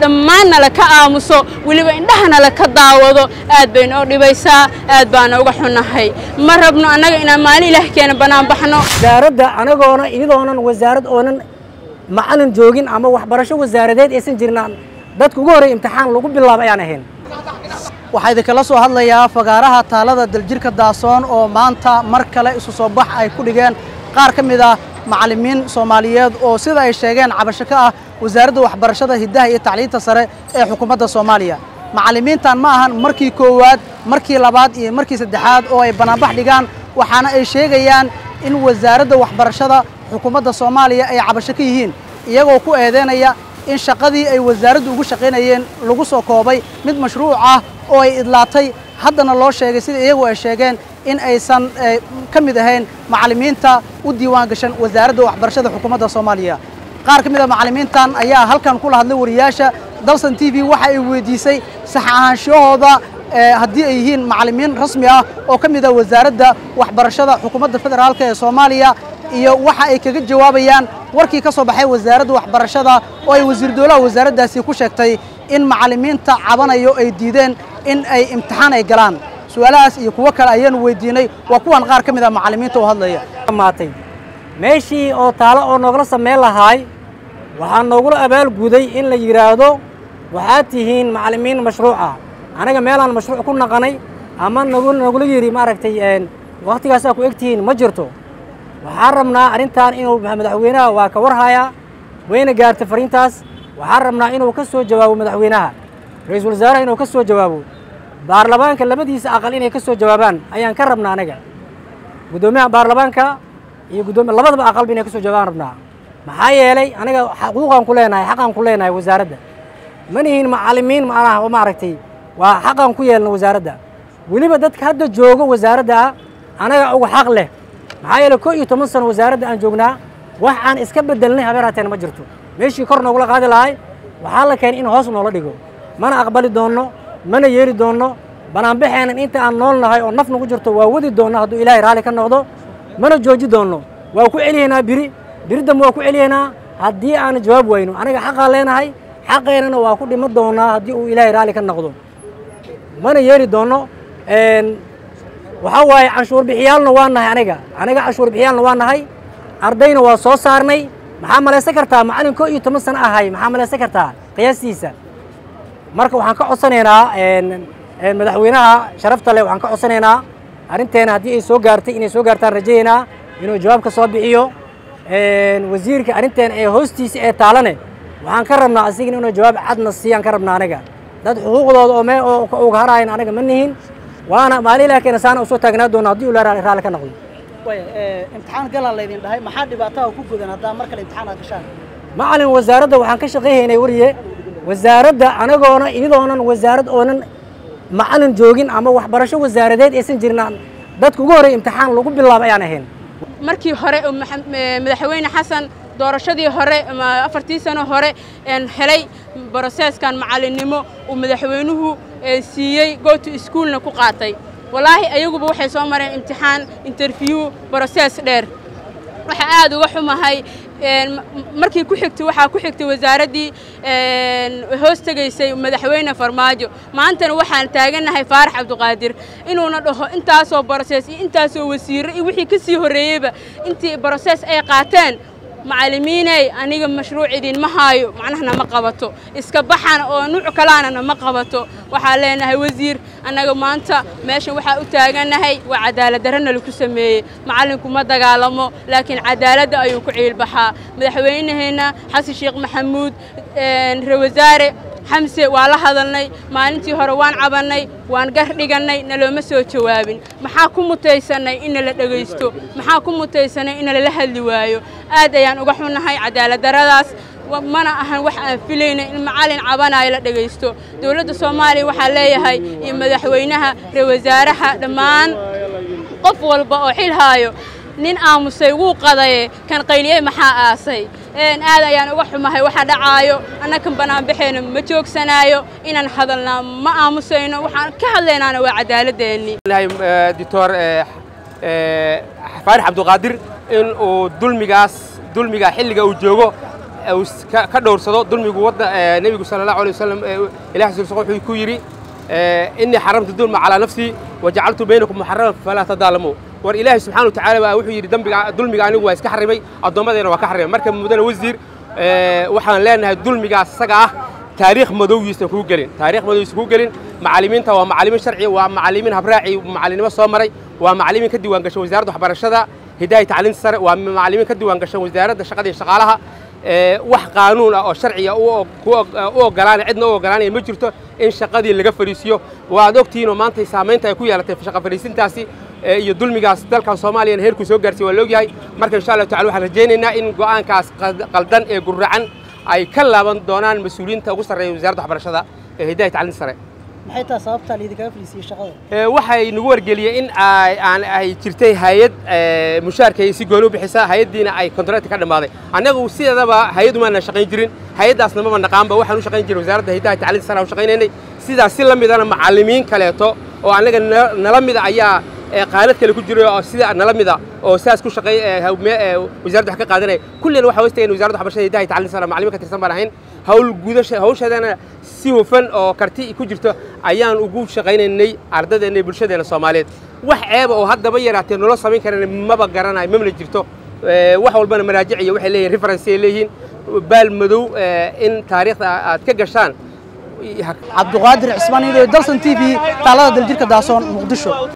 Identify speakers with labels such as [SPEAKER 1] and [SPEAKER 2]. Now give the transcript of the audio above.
[SPEAKER 1] dhammaan nala ka aamuso weliba indhaha nala ka daawado aad bay noo dhibaysaa aad baana uga xunnahay ma rabno annaga inaan maalin ilaah keena bannaan baxno
[SPEAKER 2] wasaaradda anagoona iyadoonan wasaarad oonan macalin joogin ama waxbarasho wasaaradeed aysan jirnaan dadka ugu horreey imtixaan lagu bilaabo ayaan ahayn
[SPEAKER 3] waxaa idinkala soo hadlayaa fagaaraha taalada daljirka daasoon oo maanta mar kale isu soo bax ay ku dhigeen qaar ka mid ah macallimiin soomaaliyeed oo sida ay sheegeen cabasho ka ah wasaaradda waxbarashada hiddaha iyo tacliinta sare ee xukuumadda soomaaliya macallimiintan ma ahan markii koowaad markii labaad iyo markii saddexaad oo ay banaanbax dhigaan waxaana ay sheegayaan in wasaaradda waxbarashada xukuumadda soomaaliya ay cabasho ka yihiin iyagoo ku eedeynaya in shaqadii ay wasaaraddu ugu shaqaynayeen lagu soo koobay mid mashruuc ah oo ay idlaatay haddana loo sheegay sida iyagu ay sheegeen in aysan ka mid ahayn macallimiinta u diiwaan gashan wasaaradda waxbarashada xukuumadda soomaaliya qaar ka mid a macallimiintan ayaa halkan kula hadlay wariyaasha dalsan t v waxa ay weydiisay sax ahaanshahooda haddii ay yihiin macallimiin rasmi ah oo ka mid ah wasaaradda waxbarashada xukuumadda federaalk ee soomaaliya iyo waxa ay kaga jawaabayaan warkii ka soo baxay wasaaradda waxbarashada oo ay wasiir dowlaha wasaaraddaasi ku sheegtay in macallimiinta cabanayo ay diideen in ay imtixaan ay galaan su-aalahaas iyo kuwo kale ayaanu weydiinay waa kuwan qaar ka mid ah macallimiinta oo hadlaya
[SPEAKER 2] maatay meeshii oo taalo oo noogala samayn lahaay waxaa noogula abaalguday in la yidhaahdo waxaad tihiin macallimiin mashruuca anaga meelaan mashruuc ku naqanay ama nagu nagula yidhi maaragtay waktigaasaa ku eg tihiin ma jirto waxaan rabnaa arrintan inuu madaxweynaha waa ka warhayaa wayna gaartay fariintaas waxaan rabnaa inuu ka soo jawaabo madaxweynaha ra-iisul wasaaraha inuu ka soo jawaabo baarlamaanka labadiisa aqal inay ka soo jawaabaan ayaan ka rabnaa anaga guddoomiyaha baarlamaanka iyo guddoomiya labadaba aqalba inay ka soo jawaabaan rabnaa maxaa yeelay anaga xuquuqaan ku leenahay xaqaan ku leenahay wasaaradda ma nihiin macallimiin macnaha oo maaragtay waa xaqaan ku yeelna wasaaradda weliba dadka hadda joogo wasaaradda ah anaga uga xaq leh maxaa yeelay koo iyo toban sano wasaaradda aan joognaa wax aan iska bedelnay habeeraateen ma jirto meeshii kor noogula qaadi lahay waxaa la keenay in hoos noola dhigo mana aqbali doonno mana yeeli doonno banaanbaxeenan inta aan nool nahay oo naf nagu jirto waa wadi doonno hadduu ilaahay raalli ka noqdo mana jooji doonno waa ku celiyaynaa biri biri dambe waa ku celiyaynaa haddii aan jawaab wayno aniga xaqaan leenahay xaqeennana waa ku dhima doonaa haddii uu ilaahay raalli ka noqdo mana yeeli doonno waxaa waaye canshuur bixiyaalna waa nahay aniga aniga canshuur bixiyaalna waa nahay ardayna waa soo saarnay maxaa malaysan kartaa macallin koo iyo toban sano ahay maxaa malaysan kartaa qiyaastiisa marka waxaan ka codsanaynaa madaxweynaha sharafta leh waxaan ka codsanaynaa arrinteena haddii ay soo gaartay inay soo gaartaan rajaynaa inuu jawaab ka soo bixiyo wasiirka arrinteena ee hoostiisa ee taalane waxaan ka rabnaa asigana inuu jawaab cadna siiyaan ka rabnaa aniga dad xuquuqdooda oo mee oo uga haraayan anaga ma nihin waana maalin ilaah keena saana usoo taagnaa doona haddii uu raalli ka noqdo
[SPEAKER 3] imtixaan galaa laydin dhahay maxaa dhibaataha ku gudan haddaa mar kale imtixaan aad gashaan
[SPEAKER 2] macallin wasaaradda waxaan ka shaqayhaynay wariye wasaaradda anagoona iyadoonan wasaarad oonan macallin joogin ama waxbarasho wasaaradeed aysan jirnaan dadka ugu horreey imtixaan lagu bilaabo ayaan ahayn
[SPEAKER 1] markii hore madaxweyne xasan doorashadii hore afartii sano hore helay broseeskan macallinnimo uu madaxweynuhu siiyey goto iskuolna ku qaatay wallaahi ayaguba waxay soo mareen imtixaan interview brosees dheer waxaa aad uga xumahay markii ku xigtay waxaa ku xigtay wasaaraddii hoos tegaysay madaxweyne farmaajo maantana waxaan taagannahay faarax cabdiqaadir inuuna dhaho intaasoo brosees iyo intaasoo wasiirro iyo wixii ka sii horreeyeyba intii brosees ay qaateen macallimiiney aniga mashruuc idinma haayo macnaha nama qabato iska baxan oo nuuc kalaana nama qabato waxaan leenahay wasiir annaga maanta meeshan waxaa u taagannahay waa cadaalad darrana lagu sameeyey macallinku ma dagaalamo laakiin cadaaladda ayuu ku ciilbaxaa madaxweynaheenna xasan sheekh maxamuud ra wasaare xamse waa la hadalnay maalintii hore waan cabannay waan gar dhigannay nalooma soo jawaabin maxaa ku mutaysannay in nala dhegaysto maxaa ku mutaysannay in nalala hadli waayo aad ayaan uga xunnahay cadaaladdarradaas mana ahan wax aan filayna in macallin cabanayo la dhegaysto dowladda soomaaliya waxaa leeyahay iyo madaxweynaha ra wasaaraha dhammaan qof walba oo xil haayo nin aamusay wuu qadaye kan qayliyey maxaa aasay aad ayaan uga xumahay waxa dhacaayo annakan banaanbaxeena ma joogsanaayo inaan hadalnaa ma aamusayno waxaan ka hadlaynaana waa cadaaladdeennii
[SPEAKER 4] doctor faarix cabdiqaadir in uu dulmigaas dulmiga xilliga uu joogo ka dhowrsado dulmigu wadda nebigu sala allahu alay wasalam ilahi rasuulsa wuxuu ku yidhi innii xaramtu dulma calaa nafsii wajacaltu baynakum muxaraman falaa tadaalamuu war ilaahay subxana watacala baa wuxuu yidhi dambiga dulmiga anigu waa iska xarimay addoommadeena waa ka xarimay marka mudane wasiir waxaan leenahay dulmigaas isaga ah taariikh madowgiisan kuu gelin taarikh madowgiisan kuu gelin macallimiinta waa macallimiin sharci waa macallimiin habraaci macallinimo soo maray waa macallimiin ka diiwaan gashan wasaaradda waxbarashada hidaaya tacliinta sare waa macallimiin ka diiwaan gashan wasaaradda shaqada iyo shaqaalaha wax qaanuun ah oo sharciga u ogolaanaya cidna u ogolaanaya ma jirto in shaqadii laga fadhiisiyo waad ogtihiin oo maanta saamaynta ay ku yeelatay shaqa fadhiisintaasi iyo dulmigaas dalkan soomaaliyana heerkuu soo gaarsiy waa la ogyahay marka insha allahu tacala waxaan rajaynaynaa in go'aankaas qaldan ee guracan ay ka laaban doonaan mas-uuliyiinta ugu sarreeya wasaaradda waxbarashada ee hidaaya tacliinta sare
[SPEAKER 3] maxay tahay sababta laidinkaga fadhiisiyey shaqada
[SPEAKER 4] waxay nagu wargeliyey in aan ay jirtay hay-ad mushaarkay si gooni u bixisa hay-addiina ay kontrakti ka dhammaaday annagu sideedaba hay-ad umaana shaqayn jirin hay-addaasna maba naqaanba waxaan u shaqayn jiray wasaaradda hidaaya tacliinta sare aan u shaqaynaynay sidaas si la midana macallimiin kaleeto oo annaga nala mida ayaa qaanad kale ku jiray oo sida nala mida oo saas ku shaqeey wasaaradda wax ka qaadanaya kullina waxa hoostageen wasaaradda waxbarashada hidaaya tacliinta sare macallimiin ka tirsan baan ahayn hawl gudasha hawshadeena si hufan oo karti ku jirto ayaan ugu shaqaynaynay ardadeenna iyo bulshadeena soomaaliyeed wax ceeba oo haddaba yaraatee nolo samayn karana maba garanayo mamana jirto wax walbana maraajic iyo waxay leeyihin reference ay leeyihiin baal madow in taariikhda aad ka gashaan
[SPEAKER 3] cabduqaadir cismaan ido dalsan t v taalada daljirka daasoon muqdisho